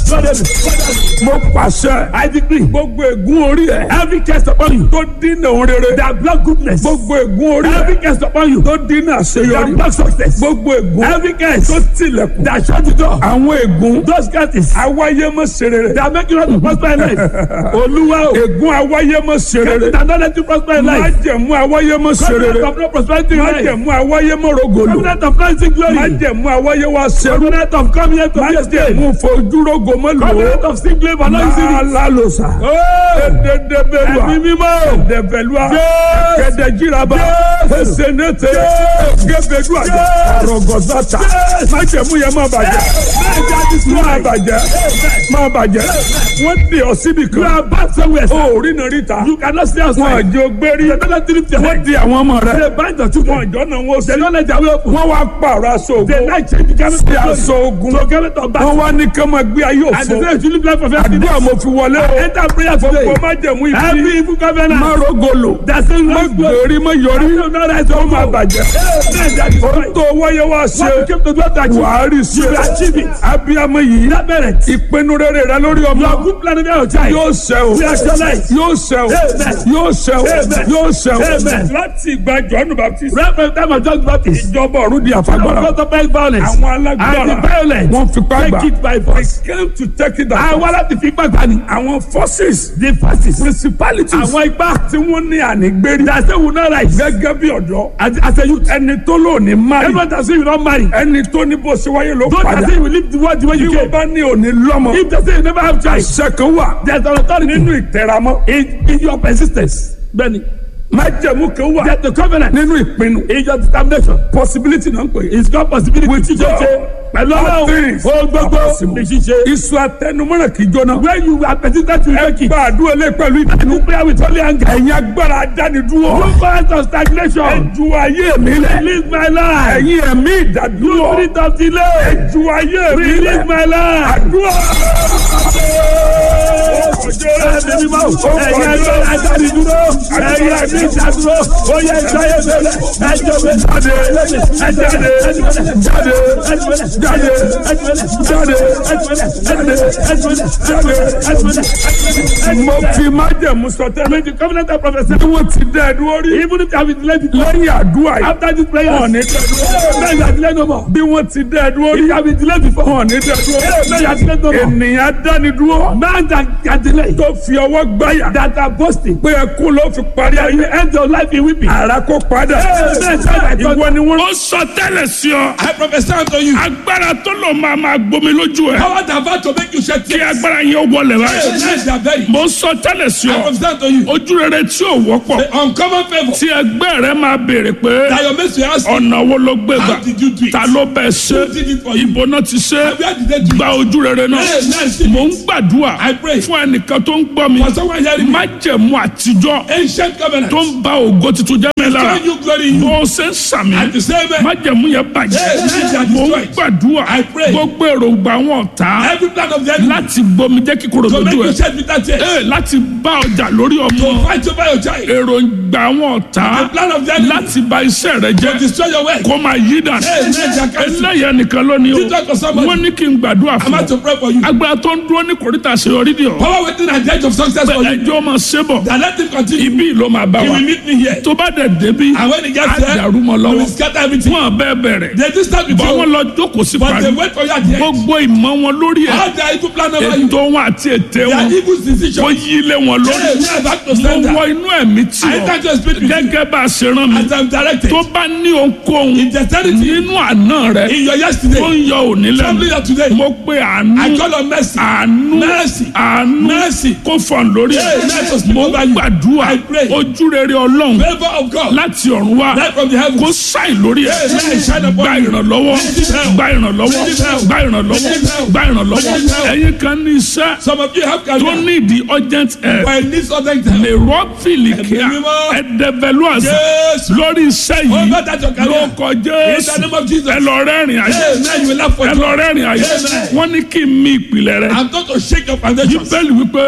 mo pàṣẹ. I decree. gbogbo ègún orí ẹ. every case upon you. tó dínà òun rere. that block goodness. gbogbo ègún orí ẹ. every case upon you. tó dínà àṣeyọrí. that block success. gbogbo ègún. every case. tó tilẹ̀kùn. that shut the door. àwọn ègún. those cases. awáyé mọ̀ ṣe rere. that make you not to prosper in life. olúwa o. ègún awáyé mọ̀ ṣe rere. that don't let you prosper in life. májẹ̀mú awáyé mọ̀ ṣe rere. covenant of no prosperity in life. májẹ̀mú awáyé mọ̀ rogolo. covenant of rising glory. májẹ̀mú awáyé wa ṣe. covenant of coming here to be a state. májẹ̀mú fojúrogo mọ́ lò. covenant of sick labour no easy. alalosa. ededebelua. ẹ̀mí mímọ́. edebelua. kẹdẹjiraba. esenete. gebedua. arọgọsata. májẹ̀mú yẹn má bàjẹ́. má bàjẹ́. má bàjẹ́. wọ́n di ọ síbi kan. yóò bá sẹ́wẹ̀ sẹ́. o rí náà ríta. you cannot see outside. wọ́n àjọ gbérí. wọ́n di àwọn ọmọ rẹ̀. ṣe báyìí dọ̀tí wọn àjọ náà wọ́n ṣe. ṣèlú ọ̀lẹ́jà wíwọ́ fún. wọ́n wá pààrọ̀ aṣọ ogun. the night change gẹ́gẹ́ bí aṣọ ogun. so gẹ́gẹ́ tó bá. wọ́n wá ní kí wọ́n máa gbé ayé òfin. àdìsẹ́ ìtúlù bí wọ́n fẹ́. àdúrà mo fi wọlé o. enter prayer today. gbogbo má jẹ̀mú ibi. every evil governor. má rogolo. dasi má gbèrí má yọrí. ó má bàjẹ́. o tó wáyé wá ṣe. wàhálì ṣe. abiyamọ yìí. ìpinnu rere rẹ lórí ọmọ. yóò ṣẹ o. yóò ṣẹ o. yóò ṣẹ o. yóò ṣẹ o. láti ìgbà jọ́nù baptist. ìjọba ọ̀run di àfagbára. àwọn alágbára. wọ́n fipá gbà. they came to take it down. àwọn aláti fipá gbà ni. àwọn forces. the forces. principalities. àwọn ipá tí wọ́n ní ànígbérí. dase will not rise. gẹ́gẹ́ bí ọ̀dọ́. as a youth. ẹni tó lò ní marry. everyone that say you don marry. ẹni tó ní bó ṣe wáyé ló padà. don't say you live the world the way you came. bí wọ́n bá ní òní lọ́mọ. if they say you never have child. àṣẹ kan wà. there is an authority. nínú ìtẹ̀ramọ́. in in your persistence. bẹ́ẹ̀ni májẹ̀mú kan wà. get the covenant. nínú ìpinnu. in your determination. possibility náà ń pè. it's called possibility. with God pẹ̀lú ọlọ́run o gbogbo ní ṣíṣe. iṣu atẹnumọ́nà kì í jóná. when you are persistent to make it. ẹ gba àdúrà lé pẹ̀lú ìdánimú. prayer with holy anger. ẹ̀yin agbára adánidúró. you fight on stagnation. ẹ ju ayé mi lẹ. release my life. ẹ̀yin ẹ̀mí ìdádúró. you spirit of delay. ẹ ju ayé mi lẹ. release my life. àdúrà. ẹ̀mí mímọ́ ẹ̀yin agbára adánidúró. ẹ̀yin ẹ̀mí ìdádúró. ó yẹ ìdáyé mi lẹ. ẹ jọ mi jáde. ẹ jáde. jáde jáde jáde jáde mo fi májẹ̀mú sọtẹ́. méjì covenant of prophesy. bí wọ́n ti dẹ́ ẹ̀dúró rí. even if you have been delayed before. lẹ́yìn àdúrà yìí. after this prayer. wọ́n ní dẹ́ ẹ̀dúró. bẹ́ẹ̀ yà delay no more. bí wọ́n ti dẹ́ ẹ̀dúró rí. if you have been delayed before. wọ́n ní dẹ́ ẹ̀dúró. bẹ́ẹ̀ yà delay no more. ènìyàn dánidúró. man that can delay. tó fi ọwọ́ gbáyà. that are boasting. pé ẹkún ló fi parí ayé. you end your life in weeping. ara kó padà. ìwọ ni wọ́n. ó sọ tẹ́lẹ̀ sí ọ. I prophesy unto you. agbára tó lò máa máa gbomi lójú ẹ. Power that vow to make you shed kí tears. agbára yẹn wọlé Hey, báyìí. nice that very. mo sọ tẹ́lẹ̀ sí I ọ. prophesy unto you. ojú rere tí ò wọ́pọ̀. The uncommon favour tí ẹgbẹ́ rẹ máa béèrè pé that your mates will ask you. ọ̀nà wo ló gbé gbà. How did you do it? ta ló bẹ̀ ṣe. Who did it for you? ibo náà ti ṣe. Where did they do it? gba ojú rere náà. Hey, nice. mo ń gbàdúrà I pray. fún ẹnìkan tó ń gbọ́ mi. For someone hearing me. májẹ̀mú àtijọ́ Ancient covenant. tó ń ba ògo tuntun jẹ́ mi lára. Showing you glory in you. bó o ṣe ń sàmì. At the same time. májẹ̀mú yẹn Hey, bàjẹ́. nice that mo ń destroyed. gbàdúrà I pray. gbogbo èròǹgbà wọn ọ̀tá Every plan of the enemy. láti gbomi jẹ́ kíkorò To make lójú you ẹ̀. shed bitter tears. Ee, láti bá ọjà lórí To ọmọ fight over your child. èròǹgbà wọn ọ̀tá The plan of the enemy. láti bà iṣẹ́ rẹ To jẹ́ destroy your work. kó máa yí dànù. Hey, nice that cancel. eléyà nìkan lónìí Did talk to o somebody. wọ́n ní kí n gbàdúrà I'm fún about to ọ pray for you. agbára tó ń dúró ní kòríta àṣeyọrí ni ọ Power waiting at the edge of success for you. ẹjọ́ máa ṣe bọ̀ That let him continue. ibi ló máa bá He wa will meet me here. tó bá dẹ̀ débi And when he á gets there, dàrú mọ́ he lọ́wọ́ will scatter everything. wọn bẹ́ẹ̀ bẹ̀rẹ̀ They just start with bọ́ wọn you. lọ jókòó sí But parí they wait for you at the end. gbogbo ìmọ̀ wọn lórí ẹ̀ How their evil plan over you. ètò wọn àti ète Their wọn evil decision. wọ́n yí ilé wọn lórí Hey, we are back to mo center. wọ inú ẹ̀mí tí I ọ enter to speak with you. gẹ́gẹ́ bá a ṣe rán mi As I'm directed. tó bá ní ohunkóhun In the eternity. nínú àná rẹ In your tó yesterday. ń yọ òní Something lẹ́nu that today. mo pe àánú I call on mercy. àánú Mercy. àánú Mercy. kó fọ̀n lórí Hey, let us speak mo over you. gbàdúrà I pray. ojú rere ọlọ́run Favor of God. láti ọ̀run wá Light from the heavens. kó ṣàì lórí ẹ̀ Hey, let it shine upon gba you. ìrànlọ́wọ́ Receive help. gba ìrànlọ́wọ́ Receive help. gba ìrànlọ́wọ́ Receive help. gba ìrànlọ́wọ́ Receive help. ẹ̀yin kan ní iṣẹ́ Some of you have tó career. ní ìdí urgent help But in this other time. lè rọ́ọ̀fìlì kíá Ẹ̀mí mímọ́. ẹ̀dẹ̀bẹ̀lú àṣà Yes. lórí iṣẹ́ yìí Over that your career. ló kọjá In the name of Jesus. ẹ lọ rẹ́rìn ayé Amen. You will laugh for ẹ joy. lọ rẹ́rìn ayé Amen. wọ́n ní kí n mi ìpìlẹ̀ rẹ I'm going to shake your foundation. bíbélì wípé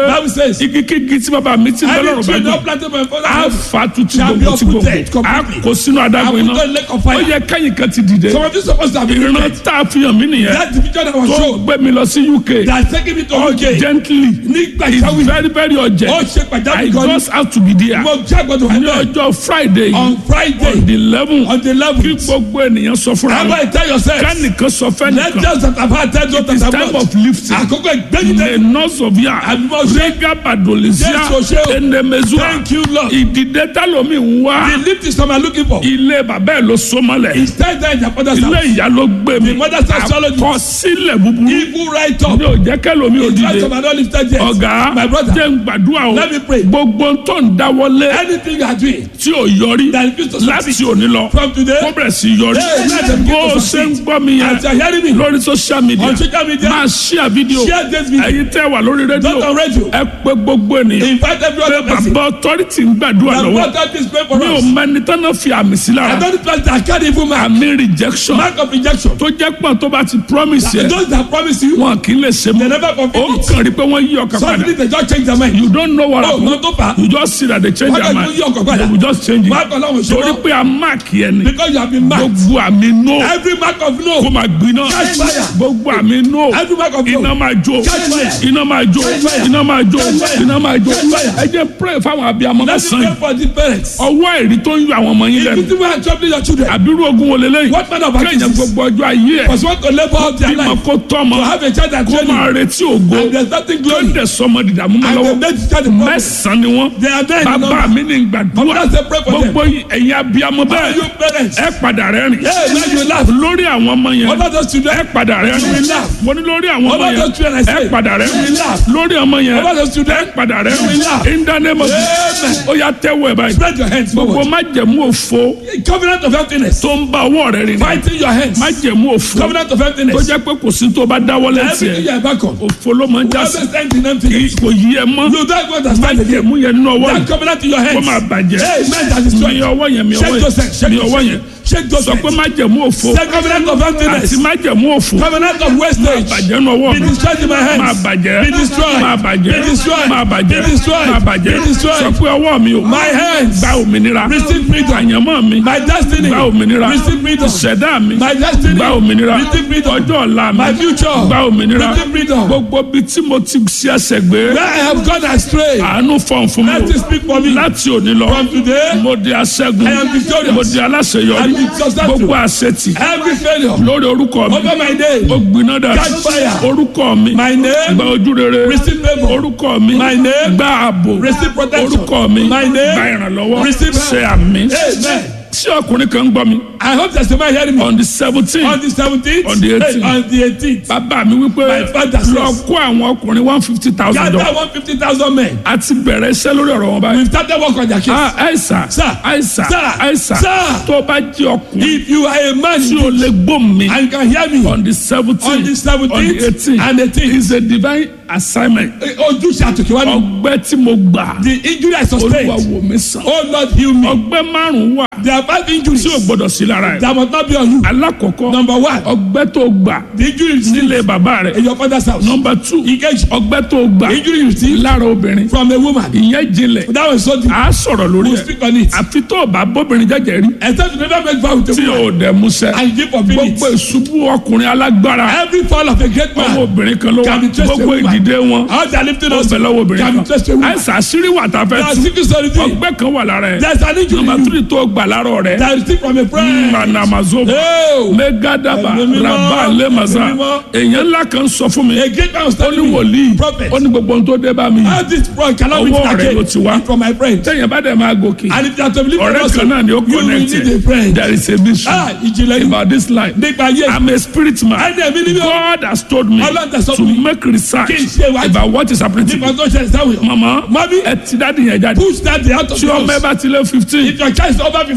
Bible says, igi kígi tí bàbá mi ti bẹ́ Any lọ́rùn bá tree gbé not planted by my father a house fa tutu shall be gbogbo ti gbogbo uprooted a completely. kò sínú I adágún will iná not lake of ó fire. yẹ kẹ́yìn kan ti dìde Some of you supposed to have been ìran rooted. tá a fi hàn mí nìyẹn That division that was tó shown. gbé mi lọ sí UK That taking me to UK. gently Nígbà it's ìjáwé. very very Ó urgent ṣe I pàjáwìrì kan ní. just have to be there Mo jágbọ́ tó wà ní náà. ọjọ́ Friday On Friday. on the eleven On the kí level. gbogbo ènìyàn sọ fúnra How wọn about you tell yourself? kánìkan sọ Let fẹ́nìkan us that have had ten to it's time of lifting Àkókò ìgbẹ́ni the tẹ́lẹ̀. nurse of ya Àbímọ ṣe. rega badolisia Jésù ṣe o. enemezua Thank you Lord. ìdìde tálómi ń wá The lift is some are looking for. ilé bàbá ẹ̀ ló so mọ́lẹ̀ It's time that the father's ilé house. ìyá ló gbé mi The mother's astrology. àkọsílẹ̀ búburú Evil right up. ní òjẹ́ kẹlòmí ò It's right dìde some are not lifted yet. ọ̀gá My brother. jẹ́ ń gbàdúrà o Let me pray. gbogbo tó ń dáwọ́lé Anything you are doing tí ò yọrí that refuse to láti succeed òní lọ from today. kó bẹ̀rẹ̀ sí yọrí Hey, let them begin bó to o ṣe ń succeed. gbọ́ mi yẹn As you are hearing me lórí social media on social media. máa share video Share this video. ẹ̀yin tẹ́ wà lórí Not rédíò on radio. ẹ pé gbogbo ènìyàn Invite every other person. bàbá authority ń gbàdúrà The lọ́wọ́ God that is praying for mi ò us. mẹ́ni tán fi àmì sí I lára don't trust that carry evil man. àmì rejection Mark of rejection. tó jẹ́ pọ̀ tó bá ti promise yẹ Those that promise you, wọn kì í lè ṣe they mọ́ never ó fulfill it. kàn rí pé wọ́n yí ọkàn padà Suddenly they just change their mind. you don't know what Oh, happen no tó fà á. you just see that they change Wọ́n their kàn mind yí ọkàn padà. they will just change Mark it Ọlọ́run ṣe torí wọ́n. pé a mark yẹn ni Because you have been marked. gbogbo àmì no Every mark of kó no. máa gbiná Catch fire. gbogbo àmì no Every mark of iná no. máa jó Catch fire. iná máa jó Catch fire. iná máa jó Catch fire. iná máa jó Catch fire. ẹ jẹ́ pray fáwọn abiyamọ Let's mẹ́sàn-án pray for the parents. ọwọ́ ẹ̀rí tó ń yọ àwọn ọmọ yín If lẹ́nu you think are troubling your children, àbírú ogun wo lélẹ́yìn what man of kéèyàn actions? gbogbo ọjọ́ ayé ẹ̀ Because want to labor out their bímọ life. kó tọ́mọ To have a child that kó máa training. retí ògo And there's nothing tó glory. dẹ̀ sọmọ dìdàmú mọ́ And lọ́wọ́ they make the child a problem. mẹ́sàn-án ni wọ́n They are there in the bàbá number. mi ní gbàdúrà That's the prayer for them. gbogbo ẹ̀yin abiyamọ How bẹ́ẹ̀ you parents? ẹ padà rẹ́rìn Hey, now you laugh. lórí àwọn ọmọ yẹn Over those children. ẹ padà You will rẹ́rìn laugh. mo ní lórí àwọn ọmọ Over yẹn those children, I say. ẹ padà You will rẹ́rìn laugh. lórí ọmọ yẹn Over those children. ẹ padà You will rẹ́rìn laugh. in the name of Amen. Jesus ó yá tẹ́wọ́ ẹ̀ báyìí Spread your hands gbogbo forward. májẹ̀mú òfo Covenant of emptiness. tó ń bá ọwọ́ rẹ̀ rìn Fighting your hands. májẹ̀mú òfo Covenant of tó emptiness. jẹ́ pé kò sí tó bá dáwọ́ lẹ́sẹ̀ Everything you are back on. òfo ló máa ń já sí Always end in kì í emptiness. kò yí ẹ mọ́ You don't understand again. májẹ̀mú yẹn nínú ọwọ́ That yìí covenant in your kó hands. máa bàjẹ́ Hey, man, that is mi strong. ọwọ́ yẹn mi ọwọ́ Shake those hands. yẹn Shake mi those ọwọ́ yẹn hands. Shake those sọ pé hands. májẹ̀mú òfo The covenant of àti emptiness. májẹ̀mú òfo Covenant of wastage. bàjẹ́ nínú ọwọ́ Be mi destroyed in my máa hands. bàjẹ́ Be destroyed. máa bàjẹ́ Be destroyed. máa bàjẹ́ Be destroyed. máa bàjẹ́ Be destroyed. sọ pé ọwọ́ mi ò My hands. gba òmìnira Receive freedom. àyànmọ́ mi My destiny. gba òmìnira Receive freedom. ṣẹ̀dá mi My destiny. gba òmìnira Receive freedom. ọjọ́ ọ̀la mi My future. gba òmìnira Receive freedom. gbogbo bí tí mo ti ṣe ẹsẹ̀ gbé Where I have gone astray. àánú fọ̀n fún mi Let it speak for me. láti òní lọ From today. mo di aṣẹ́gun I am victorious. mo di aláṣeyọrí I am successful. gbogbo àṣetì Every failure. lórí orúkọ mi Over my day. ó gbiná dà Catch fire. orúkọ mi My name. gba ojú rere Receive favor. orúkọ mi My name. gba ààbò Receive protection. orúkọ mi My name. gba ìrànlọ́wọ́ Receive help. ṣe àmì Amen. tí ọkùnrin kan ń gbọ́ mi I hope there's somebody hearing me. on the seventeen On the 17th. On the 18th. On the 18th. bàbá mi wípé My father says- lọ kó àwọn ọkùnrin one fifty thousand Gather dollars 150,000 men. a ti bẹ̀rẹ̀ iṣẹ́ lórí ọ̀rọ̀ wọn báyìí. We've started work on their case. Ah, àìsà Sir. àìsà Sir. àìsà Sir. tó bá jẹ́ ọkùnrin If you are a man tí o lè gbóhùn mi and you can hear me on the seventeen on the 17th on the eighteen and 18th, is a divine assignment ojúṣe àtòkèwá mi. ọgbẹ́ tí mo gbà The injury I olúwa sustained. wò mí sàn Oh Lord heal me. ọgbẹ́ márùn-ún wà There are five injuries tí o gbọ́dọ̀ sí lára ẹ̀ that must not be on you. alákọ̀ọ́kọ́ Number one, ọgbẹ́ tó gbà the injury you nílé receive bàbá rẹ̀ in your father's house. nọmba two Engage. ọgbẹ́ tó gbà The injury you receive lára obìnrin from a woman. ìyẹn jinlẹ̀ That was so deep. a sọ̀rọ̀ lórí We'll ẹ̀ speak on it. àfi tó o bá bóbìnrin jẹ́jẹ́ rí Except you never make vow with a tí woman o dẹ̀ musẹ́ and you give for minutes. gbogbo ìṣubú ọkùnrin alágbára Every fall of a great ọmọ man. obìnrin kan ló wà Can be traced to gbogbo a woman. ìdìde wọn How they are lifting ó us. bẹ̀ lọ́wọ́ obìnrin Can be traced to a kan woman. àìsàn àṣírí wà tá a fẹ́ There are tú secret solitude. ọgbẹ́ kan wà lára ẹ̀ There's an injury nọmba in you tírì tó gbà lára rẹ̀ that is still from a friend. manamazova Oh. megadaba Ẹ̀mí mímọ́, raba lemaza ẹ̀mí mímọ́. èèyàn ńlá kan sọ fún mi A great man was ó ní telling me. wòlíì Prophet. ó ní gbogbo ohun tó dé bá mi How this one cannot be Ọwọ́ rẹ̀ again ló ti wá. It's from my friend. tẹ̀yìn bá dẹ̀ máa gòkè And if you are to believe in ọ̀rẹ́ us, kan náà ni ó you will connect need a friend. there is a mission Ah, ìjìnlẹ̀ yìí. about this life Nípa ayé. I'm a spirit man Ẹni ẹ̀mí ni mí o. God has told me Ọlọ́run tẹ̀ sọ to fún mi. make research Kí n ṣe ìwádìí. about what is happening to Nípa me tó ṣẹlẹ̀ sáwọn èèyàn. mama Mami. ẹ ti dáàdi yẹn jáde Push that day out of tí the ọmọ ẹ house. bá ti lé fifteen If your child is over ẹ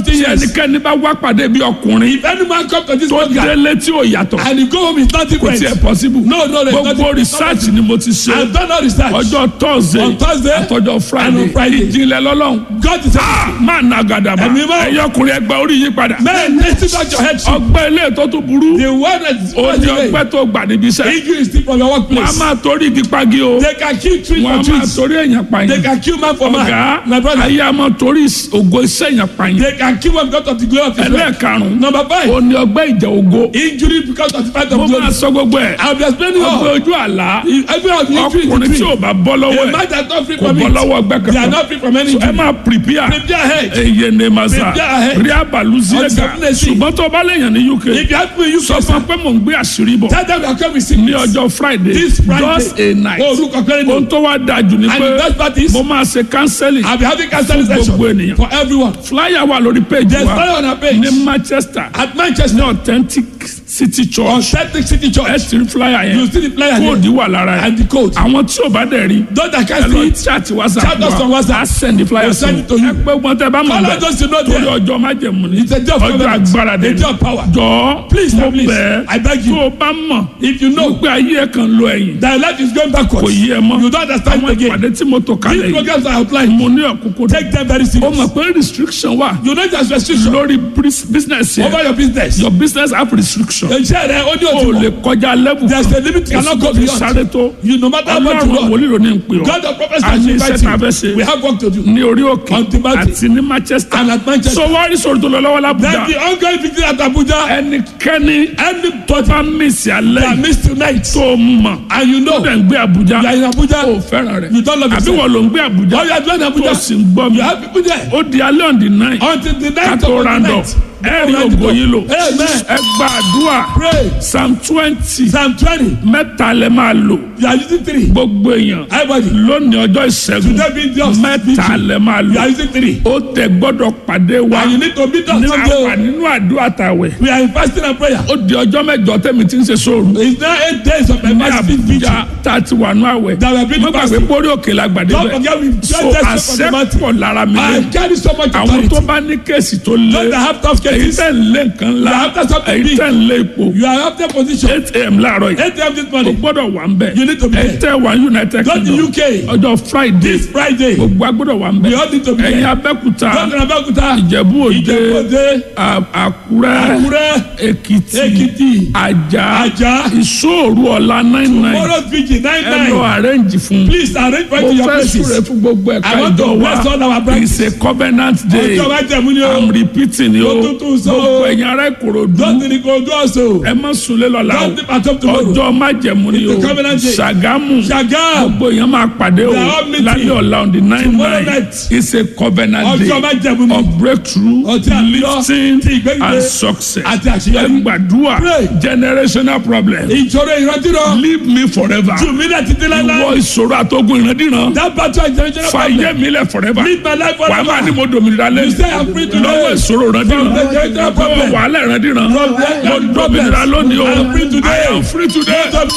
15 tí years. ẹnikẹ́ni bá wá pàdé bí ọkùnrin If any man come to this tó program délé tí ò yàtọ̀ and he go home is not kò different. tiẹ̀ possible No, no, there's gbogbo nothing- research ni mo ti ṣe I've done all research. ọjọ́ thursday On Thursday àtọjọ́ and friday on Friday. ìjìnlẹ̀ lọ́lọ́run God is Ah, máa na gàdàbà Ẹ̀mí mọ́. ẹ̀yọ́ ọkùnrin ẹgbẹ́ orí yí padà Man, listen back your head. ọgbẹ́ ilé tó tún burú The one that is ó ní ọgbẹ́ tó gbà níbi iṣẹ́ injury is still from your wọ́n á workplace. máa torí igi pagi o They can kill tree wọ́n á for máa trees. torí èèyàn They pààyàn can kill man for ọ̀gá man. My brother. ayé a máa torí ògo iṣẹ́ èèyàn pààyàn They can kill one because of the glory of his life. ẹlẹ́ẹ̀karùn-ún Number five. ó ní ọgbẹ́ ìjà ògo Injury because of the fight mo of máa glory. sọ gbogbo ẹ̀ I'll be explaining ọgbẹ́ all. ojú àlá Every of the injury ọkùnrin is tí ò free. bá bọ́ lọ́wọ́ A ẹ̀ man that's not free kò from bọ́ it. lọ́wọ́ ọgbẹ́ They are kankan not free from any ẹ injury. máa prepare Prepare ahead. eye ne masa Prepare ahead. rí abalusi ẹ̀ka Uncertainty. ṣùgbọ́n tó bá lèèyàn ní uk If you have me, you sọ can fún pé mò ń gbé àṣírí bọ̀ tell them you are coming ní sickness. ọjọ́ friday This Friday. just a night Orúkọ pẹ́rẹ́ ohun ni. tó wá dáa jù ni And the pé best part is, mo máa ṣe counseling I'll be having counseling Fún session gbogbo ènìyàn. for everyone. flyer wà lórí page There's wa fire on our page. ní manchester At Manchester, ní authentic city on church Celtic City ẹ Church, ti rí flyer you yẹn see the player kóòdì there wà lára and ẹ̀ the code. àwọn tí ò bá dẹ̀ rí Those that ẹ can lọ see it, chat whatsapp Chat us on wa WhatsApp. a send the flyer We'll send it to you. ẹ pé wọn tẹ bá mọ̀ Call bẹ́ẹ̀ us just to know torí there. ọjọ́ májẹ̀mú ni It's a day of ọjọ́ covenant. agbára dé A day of power. jọ Please, mo please, bẹ̀ I beg tó you. o bá mọ̀ If you know pé ayé ẹ̀ kan lo ẹ̀yìn that life is going kò backwards, yí ẹ mọ́ you don't understand àwọn it again. ìpàdé tí mo tò kalẹ̀ These yìí programs are outlined. mo ní ọ̀kúnkún Take them very ó serious. mọ̀ pé restriction wà You know there's restriction lórí bris- business over yẹn your business. your business have restriction Iṣẹ́ rẹ̀ ó ní o lè òtún. kọjá level There's a limit you cannot go fi beyond. sáré tó You no matter how much you ọlọ́run run. wòlíì ló ní ń pè ọ́ God of prophets a has ní iṣẹ́ tá a fẹ́ invited you. We ṣe have work to do. ní orí òkè On the mountain. àti ní manchester And at Manchester. so wọ́n rí sọ̀rọ̀ tó lọ lọ́wọ́ Then lábújá the ongoing victory at Abuja ẹnikẹ́ni any tó bá mísì that alẹ́ missed tonight tó mọ̀ and you tó know dẹ̀ ń gbé àbújá you are in Abuja ó fẹ́ràn rẹ̀ you don't love àbí yourself. wọ́n ló ń gbé àbújá Or you are doing tó Abuja sì ń gbọ́ mi you have people there ó di alẹ́ on the nine until the night kátó of the round up night. ẹ̀rí ògo yìí lò Amen. ẹ gba àdúrà Pray. psalm twenty Psalm twenty mẹ́ta lẹ máa lò you are using three. gbogbo èèyàn Everybody lónìí ọjọ́ ìṣẹ́gun today being just mẹ́ta lẹ máa you are lò using three. ó tẹ gbọ́dọ̀ pàdé wa And you need to meet us ní someday. àwà nínú àdúrà tàwẹ̀ We are in fasting and prayer. ó di ọjọ́ mẹ́jọ tẹ́mi tí ń ṣe sóòrù It's now eight days of my ní fasting àbújá vigil. tá a ti wà nú àwẹ̀ That we have been mo gbàgbé fasting. pórí òkè la gbàdé Don't bẹ́ẹ̀ forget we just so just from the mountain. àṣẹ́pọ̀ lára mi I lé carry so much àwọn tó authority. bá ní kéèsì tó lé Those that have tough èyí cases. tẹ̀ ń lé nǹkan ńlá You have to something èyí big. tẹ̀ ń lé ipò You are after position. eight am láàárọ̀ yìí Eight a.m. this o morning. gbọ́dọ̀ wà ń bẹ̀ You need to be ẹ there. tẹ́ wà united Go to kingdom UK. ọjọ́ friday This Friday. gbogbo agbọ́dọ̀ wà ń bẹ̀ We all need to be ẹ̀yin there. abẹ́kúta Go to Abeokuta. ìjẹ̀bú òde Ìjẹ̀bú-Òde. à- àkúrẹ́ Akure. èkìtì Ekiti. àjà Ajah. ìṣòro ọ̀la nine nine Tomorrow's vigil nine ẹ lọ nine. arrange fún Please arrange for it mo to your fẹ́ súre places. fún gbogbo ẹ̀ka I want to ìjọ bless all our wa branches. it's a covenant day Ọjọ́ máa jẹ̀mú ni i'm o. repeating ni o Mo tún tún sọ o. gbogbo ẹ̀yin ará ìkòròdú Don't think go do also. ẹ má sunlé lọ́la o Don't think at up tomorrow. ọjọ́ májẹ̀mú ni o It's a covenant day. ṣàgámù Ṣàgám. gbogbo èèyàn máa pàdé o We are all meeting. lálẹ́ ọ̀la on the nine Tomorrow nine night. it's a covenant Ọjọ́ máa day jẹ̀mú ni. of breakthrough Ọtí àlọ́. lifting Ti ìgbẹ́gbẹ́. and success Àti àṣeyọrí. ẹ gbàdúrà Pray. generational problem Ìṣòro ìrántí rọ. leave me forever Jù mí náà títí ìwọ láíláí. ìṣòro àtọ́gùn ìrandíran That battle is generational fàyè problem. mi lẹ̀ forever Leave my life wàá máa ní forever. mo dòmìnira You say lẹ́yìn I'm free today. lọ́wọ́ ìṣòro ìrandíran From the generational lọ́wọ́ problem. wàhálà ìrandíran From the mo generational dòmìnira problems. lónìí o I am free today. I am free today. Stop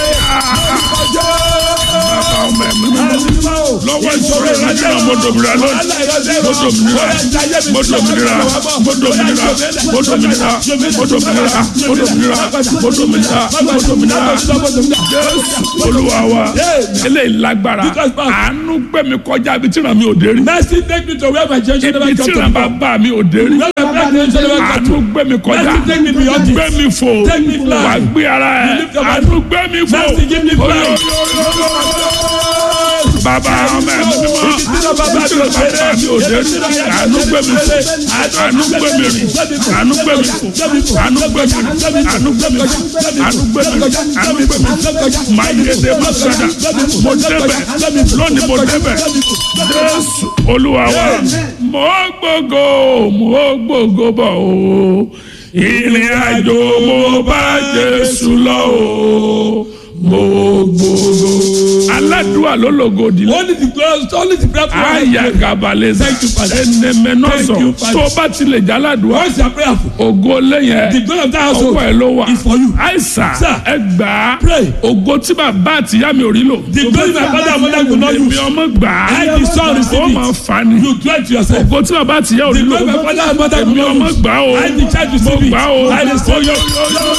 today. Bàbá ọmọ ẹ̀mí mímọ́. lọ́wọ́ ìṣòro ìrandíran mo dòmìnira lónìí mo dòmìnira mo dòmìnira mo dòmìnira mo dòmìnira mo dòmìnira mo dòmìnira mo dòmìnira mo dòmìnira jésù olúwa wa eléyìí lágbára àánú gbé mi kọjá ibi tí ràn mí ò dé rí Mercy take me to where my generation ibi never tí come ràn to. bàbá mi ò dé rí Where my black generation never come àánú to. gbé mi kọjá Mercy take me beyond it. gbé mi fò Take me fly. wà gbé ara ẹ lift your àánú gbé mi fò Mercy give me Oyo, flight. bàbá ọmọ ẹ̀mí mímọ́ ibi tí ràn bàbá mi ò dé rí àánú gbé mi fò àánú gbé mi rìn àánú gbé mi fò àánú gbé mi rìn àánú gbé mi fò àánú gbé mi rìn àánú gbé mi fò máa yé dé má sádà mo débẹ̀ lónìí mo débẹ̀ jésù olúwa wa mo gbógo mo gbógo bọ̀ o ìrìn àjò mo bá jésù lọ o mo gbógo. alá aládùúgbò ló lògo òdìlé. Only the glorious, only the prayerful one. aya gabaleza Thank you, Father. enemenọsọ Thank you, Father. tó o bá tilẹ̀ jáládùá Once you are prayerful, ògo lẹ́yìn the glory of that household ọwọ́ ẹ ló wà is for you. àìsàn Sir. ẹ gbà á Pray. ògo tí bàbá àtìyá mi ò rí lò The glory my father and mother could not èmi use. ọmọ gbà á I, the son, receive ó it. máa fà á ni You do it to yourself. ògo tí bàbá àtìyá ò rí The lò glory my father and mother could èmi not ọmọ use. gbà á o I, the child, mo receive it. gbà á o I, the son, Oyo, oyo, oyo,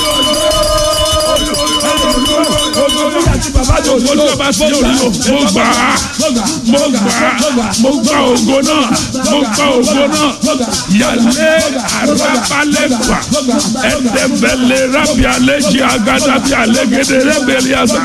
ògo tí bàbá tó ògo tí bàbá àtìyá ò rí lò mo gbà á mo gbà á mo gbà ògo náà mo gbà ògo náà yàlẹ́ àràbálẹ̀gbà ẹ̀dẹ̀bẹ̀lẹ̀ rábì àlẹ́jì àgàdàbí àlẹ́gẹ̀dẹ̀ rẹ́bẹ̀lẹ̀ àṣà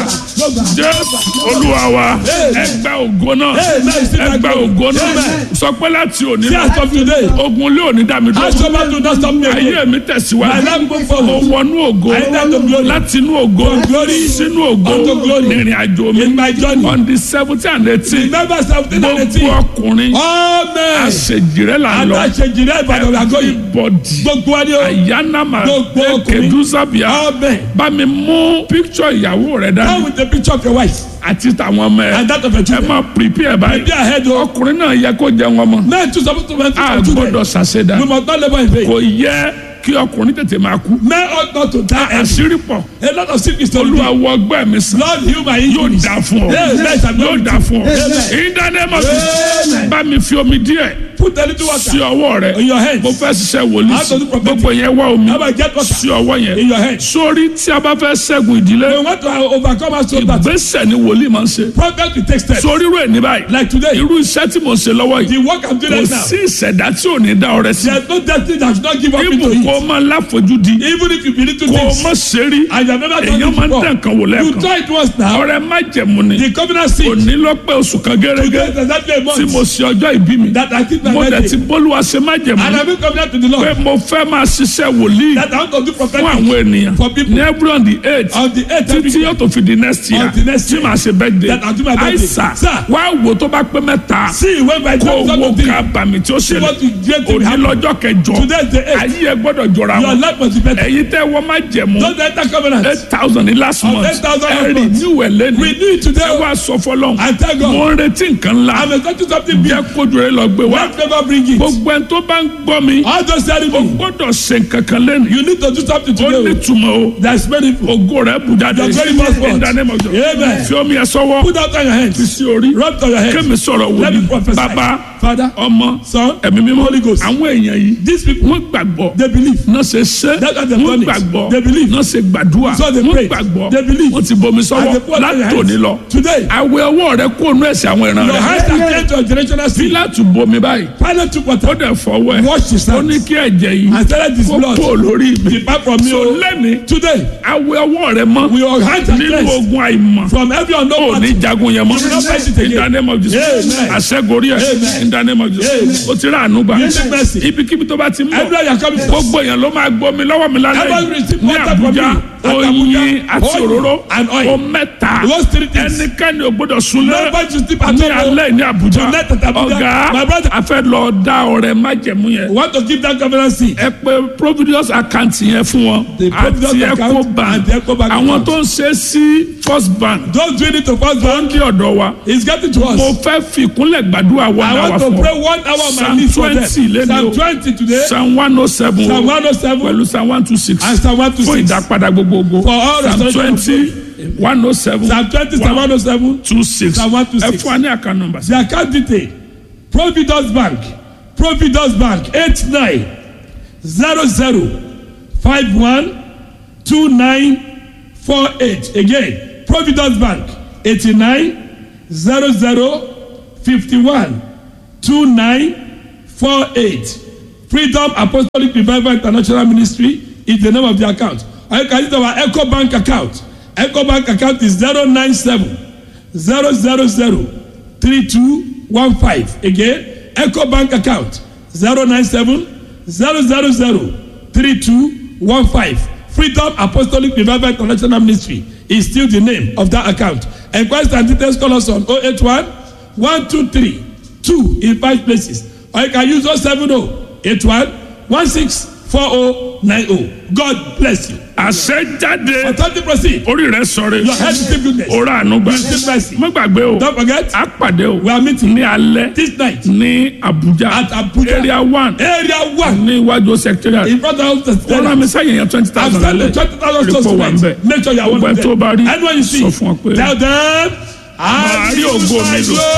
jésù olúwa wa ẹgbẹ́ ògo náà ẹgbẹ́ ògo náà sọ pé láti òní See lọ as of today, ogun lé òní dá mi I dúró shall not do not stop me ayé again. mi My tẹ̀síwájú life go mo forward. wọnú ògo I enter to glory. láti inú ògo From glory sínú ògo unto glory. ìrìn àjò mi In my journey. on the seventeen and eighteen Remember seventeen and gbogbo eighteen. ọkùnrin Amen. àṣejìrẹ́ là ń lọ Adáṣejìrẹ́ Ìbàdàn we are going. bọ́dì Gbogbo wa ni o. àyánámà Gbogbo ọkùnrin. kẹdùsàbíà Amen. bá mi mú píkṣọ ìyàwó rẹ Come dání with the picture of your wife àti tàwọn ọmọ ẹ and that of your ẹ children. máa prepare báyìí Be ahead o. ọkùnrin náà yẹ kó jẹun ọmọ Men too suppose to mentor a their children. gbọ́dọ̀ ṣàṣedà You must not labour in vain. kò yẹ kí ọkùnrin tètè máa kú Men ought not to die early. àṣírí pọ̀ A lot of sickness to olúwa do. wọ ọgbẹ́ mi sàn Lord heal my yóò injuries. dà fún ọ Yes, yes, I'm yóò going dà to. fún ọ Amen. ìdánimọ̀ Amen. bá mi fi omi díẹ̀ Put a little sí water ọwọ́ rẹ in your hands. mo fẹ́ ṣiṣẹ́ wòlíì How to do prophetic. gbogbo yẹn wá omi How about get water sí ọwọ́ yẹn in your hands. sórí tí a bá fẹ́ ṣẹ́gun ìdílé We want to overcome our soul battle. ìgbésẹ̀ ni wòlíì máa ń ṣe Prophet will take steps. sórí rẹ̀ ní báyìí Like today, irú iṣẹ́ tí mo ń ṣe lọ́wọ́ yìí the work I'm doing kò right now. sí ìṣẹ̀dá tí ò ní dá ọrẹ sí There's no destiny that should not give up ibù into kó it. máa láfojúdi Even if you believe to kó o things má ṣe rí and you have never done èèyàn it máa ń before, tẹ̀ nǹkan wò you lẹ́ẹ̀kan try it once now. ọrẹ má jẹ̀mú ni The covenant seed. òní ló pé oṣù kan gẹ́gẹ́ Today is exactly a tí mo month ṣe ọjọ́ ìbí mi that I keep my mo dẹ̀ ti birthday. bólúwa ṣe má jẹ̀mú And I've been covenant to the pé Lord mo fẹ́ máa ṣiṣẹ́ wòlíì that I want to do fún prophetic àwọn ènìyàn for people ní every on the eight on the 8th every títí yóò tó fi di next year On the next tí year. màá ṣe birthday That I'll do my birthday. àìsà Sir. wá wò tó bá pé mẹ́ta See when my kó time wo comes to ká bàmí tí ó see ṣẹlẹ̀ what you get to òní happen. lọ́jọ́ kẹjọ Today is the 8th. ayé ẹ gbọ́dọ̀ jọra Your wọn life must be better. ẹ̀yin tẹ́ wọ́n má jẹ̀mú Don't enter covenant. eight thousand ní last Of month 8,000 last ẹ̀rì month. ní ìwẹ̀ lẹ́nu We do it today. ẹ wá sọ fọlọ́n I thank God. mo ń retí nǹkan ńlá I'm expecting something big. jẹ́ kójú rẹ lọ gbé wá Let never bring it. gbogbo ẹni tó bá ń gbọ́ mi All those telling o me gbọ́dọ̀ ṣe nǹkan kan lẹ́nu you need to do something ó ní today. túmọ̀ o That's meaningful. ògo rẹ bù jáde Your very first word. in the name of Jesus. Amen. fi omi ẹ sọ́wọ́ Put out on your fi hands. sí orí Rub it on your hands. kémi sọ̀rọ̀ Let me wòlíì prophesy. bàbá Father, ọmọ Son, ẹ̀mí mímọ́ Holy Ghost. àwọn èèyàn yìí these people, wọ́n gbàgbọ́ they believe. náà ṣe ṣe That's why they've wọ́n done it. gbàgbọ́ They believe. náà ṣe gbàdúrà So they wọ́n pray. gbàgbọ́ They believe. wọ́n ti bomi And sọ́wọ́ they put out their látòní hands. lọ Today, àwẹ̀ ọwọ́ rẹ kó nú ẹ̀sìn àwọn ìran your rẹ hands are clean to a generational seed. Pílátù bomi báyìí Pilate took ó water, dẹ̀ fọwọ́ ẹ̀ washed his ó ní hands, kí ẹ̀jẹ̀ yìí and started his kó blood. kó lórí mi Depart from me. so o. lẹ́ni Today, àwẹ̀ ọwọ́ rẹ mọ́ your hands are nínú cleansed ogun àìmọ̀ from every ó unknown ní party. jagun yẹn mọ́ You will not fight it again. in the name of Jesus Amen. àṣẹgorí ẹ̀ Amen. in the name of Jesus Amen. ó ti rà àánú gbà You take mercy. ibikíbi tó bá ti ń bọ̀ Everywhere you are coming from. gbogbo èèyàn ló máa gbọ́ mi lọ́wọ́ mi lálẹ́ Everyone yìí receive ní water from Àbújá me. At oyin Abuja, àti oil òróró and oil. o mẹ́ta Those three things. ẹnikẹ́ni ò gbọ́dọ̀ súnlẹ̀ Nobody should sleep at ní home. alẹ́ ní Àbújá Tonight at Abuja, ọ̀gá my brother. a fẹ́ lọ dá ọrẹ májẹ̀mú yẹn We want to give that covenant seed. ẹ pé providence account yẹn fún wọn The Providence àti account Ecobank and the Ecobank àwọn account. tó ń ṣe sí first bank Don't do it to first tó bank. ń dí ọ̀dọ̀ wa It's getting to us. mo fẹ́ fi ìkúnlẹ̀ gbàdúrà wọn I náà wá want to fún pray ọ one hour on my Psalm knees for them. 20 lẹ́nu Psalm o. 20 today. psalm one oh seven Psalm 107 pẹ̀lú psalm one two six and Psalm fún 126. ìdápadà gbogbogbò For all psalm restoration of twenty one oh seven Psalm 20, Psalm 107. two six Psalm 126. ẹ fún wa ní àkàn nọ́mbà sí. The account detail. Providence Bank. Providence Bank. 89 00 51 2948. Again, Providence Bank. 89 00 51 2948. Freedom Apostolic Revival International Ministry is the name of the account. Or you can use our Echo Bank account. Echo Bank account is 097 000 3215. Again, Echo Bank account 097 000 3215. Freedom Apostolic Revival International Ministry is still the name of that account. Enquest and details call us on 081 123 2 in five places. Or you can use 070 81 16 four oh nine oh God bless you. àṣẹ jáde Authority proceed. orí rẹ sọre Your head is still goodness. orí àánú gbà You still mercy. má gbàgbé o Don't forget. a pàdé o We are meeting ní alẹ́ this night ní Abuja at Abuja. area one Area one. ní iwájú secretariat In front of the wọ́n rán mi sẹ́yìn yẹn twenty I've thousand sent the lálẹ́ twenty thousand Report to wà ń bẹ̀. Make sure you are one Gbogbo of ẹ̀ tó them. bá rí, Anyone you see. sọ fún ọ pé Tell them. Màá rí ògo mi lò.